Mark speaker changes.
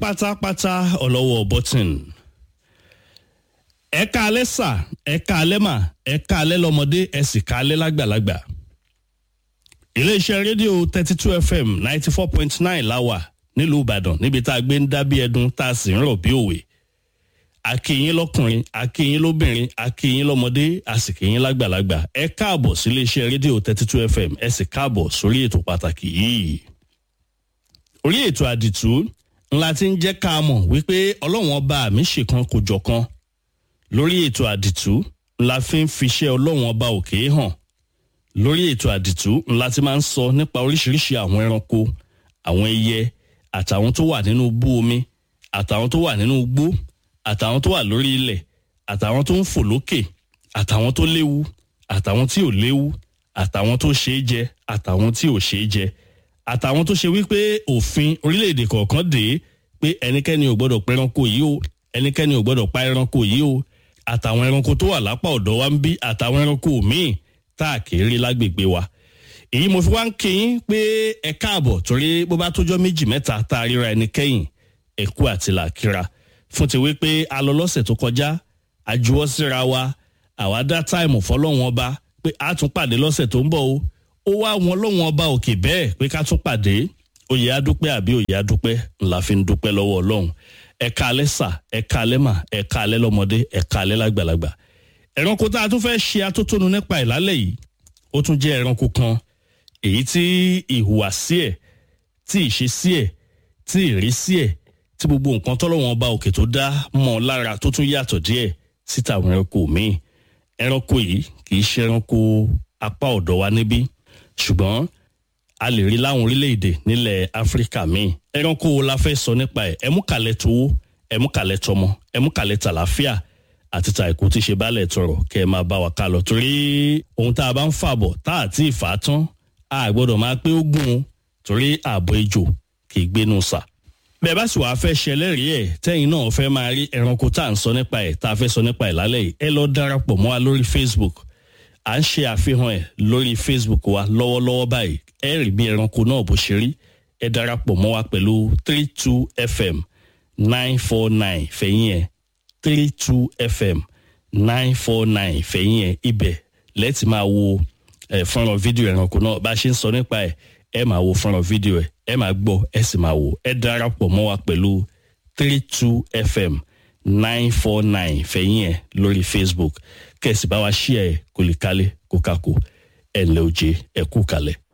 Speaker 1: pátápátá ọlọ́wọ́ bọ́tìn ẹ̀ka alẹ́ sà ẹ̀ka alẹ́ mà ẹ̀ka alẹ́ lọ́mọdé ẹ̀ sì ká alẹ́ lágbàlagbà iléeṣẹ́ rédíò thirty two fm ninety four point nine láwà nílùú ìbàdàn níbi tá a gbé ń dá bí ẹdun tá a sì ń rọ̀ bí òwe akínyín lọkùnrin akínyín lóbìnrin akínyín lọmọdé àsìkínyín lágbàlagbà ẹ káàbọ̀ sí iléeṣẹ́ rédíò thirty two fm ẹ sì káàbọ̀ sórí ètò pàtàkì yìí. orí ètò àdìtú ńlá ti ń jẹ́ ká mọ̀ wípé ọlọ́wọ́n ọba mi ṣèkan kò jọ̀kan lórí ètò àdìtú ńlá fi ń fiṣẹ́ ọlọ́wọ́n ọba òkè hàn lórí ètò àdìtú ńlá ti máa ń sọ nípa oríṣiríṣi àwọn ẹranko àwọn ẹyẹ àtàwọn tó wà nínú bú omi àtàwọn tó wà nínú igbó àtàwọn tó wà lórí ilẹ̀ àtàwọn tó ń fò lókè àtàwọn tó léwu àtàwọn tí ò léwu àtàwọn tó ṣeé jẹ àtàwọn tí ò ṣeé jẹ àtàwọn tó ṣe wípé òfin orílẹ̀-èdè kọ̀ọ̀kan dé pé ẹnikẹ́ni ò gbọ́dọ̀ pa ẹranko yìí o ẹnikẹ́ni ò gbọ́dọ̀ pa ẹranko yìí o àtàwọn ẹranko tó wà lápá ọ̀dọ̀ wa ń bí àtàwọn ẹranko míì tá a kì í rí lágbègbè wa èyí mo fi wá ń kíyín pé ẹ káàbọ̀ torí bó bá tójọ́ méjì mẹ́ta tá a ríra ẹni kẹ́yìn ẹ̀kú àti làkíra fún ti wípé a lọ lọ́sẹ̀ tó kọjá a juwọ́ síra wa àwa dá táìmù fọlọ́wọ́n ọba pé a tún pàdé lọ́sẹ̀ tó ń bọ̀ o ó wá wọn lọ́wọ́n ọba òkè bẹ́ẹ̀ pé ká tún pàdé oyè adúpẹ́ àbí oyè adúpẹ́ ńlá fi ń dúpẹ́ lọ́wọ́ ọlọ́run ẹ̀ka alẹ́ sà ẹ̀ka alẹ́ mà ẹ̀ka alẹ́ lọ́mọdé ẹ̀ka alẹ́ lágbàlagbà ẹranko tá a tún fẹ́ ṣe atótónu nípa ìlálẹ̀ yìí ó tún jẹ́ ẹranko kan èyí tí ìhùwàsí ẹ̀ tí ìṣesí ẹ̀ tí ìrísí ẹ̀ tí gbogbo nǹkan tọ́lọ́wọ́n ọba òkè tó dá mọ́ lára tó tún yàtọ̀ díẹ̀ síta àwọn ẹranko míì ẹranko yìí kì í ṣe ẹranko apá ọ̀dọ̀ wa níbí ṣùgbọ́n a lè rí láwọn orílẹ̀-èdè nílẹ̀ áfíríkà míì ẹranko wo la fẹ́ sọ nípa ẹ̀ ẹmúkàlẹ̀ towó ẹmúkàlẹ̀ tọmọ ẹmúkàlẹ̀ tàlàfíà àti ta ìkú tí ṣe bálẹ̀ tọrọ kẹ́ ẹ máa bá wa ká lọ torí ohun tá a bá ń fàbọ̀ tá a ti fà á tán a gbọ́dọ̀ máa pé ó gùn torí ààbò ejò kì í gbénu sà bẹ́ẹ̀ bá sì wàá fẹ́ ṣẹlẹ́rìí ẹ̀ tẹ́yìn náà fẹ́ máa rí ẹranko tá à ń sọ nípa ẹ̀ tá a fẹ́ sọ nípa ẹ̀ lálẹ́ yìí ẹ lọ darapọ̀ mọ́ wa lórí facebook à ń ṣe àfihàn ẹ̀ lórí facebook wa lọ́wọ́lọ́wọ́ báyìí ẹ rí bí ẹranko náà bó ṣe rí ẹ darapọ̀ mọ́ wa pẹ̀lú three two fm nine four nine fẹ̀yìn ẹ̀ three two fm nine four nine fẹ̀yìn ẹ̀ ibẹ̀ lẹ́tì máa wo ẹ̀ fọ́nrán fídíò ẹranko náà bá a ṣe ń sọ nípa ẹ̀ ẹ máa wo fọ́nrán fídíò ẹ̀ ẹ máa gbọ́ ẹ sì máa wò ẹ darapọ̀ mọ́ wa pẹ̀lú three two fm nine four nine fẹ̀yìn ẹ̀ lórí facebook kẹ̀sì bá wa ṣí ẹ̀ kó lè kálẹ̀ kó kakó ẹ̀ ǹlẹ́ òjé ẹ̀ kú kalẹ̀.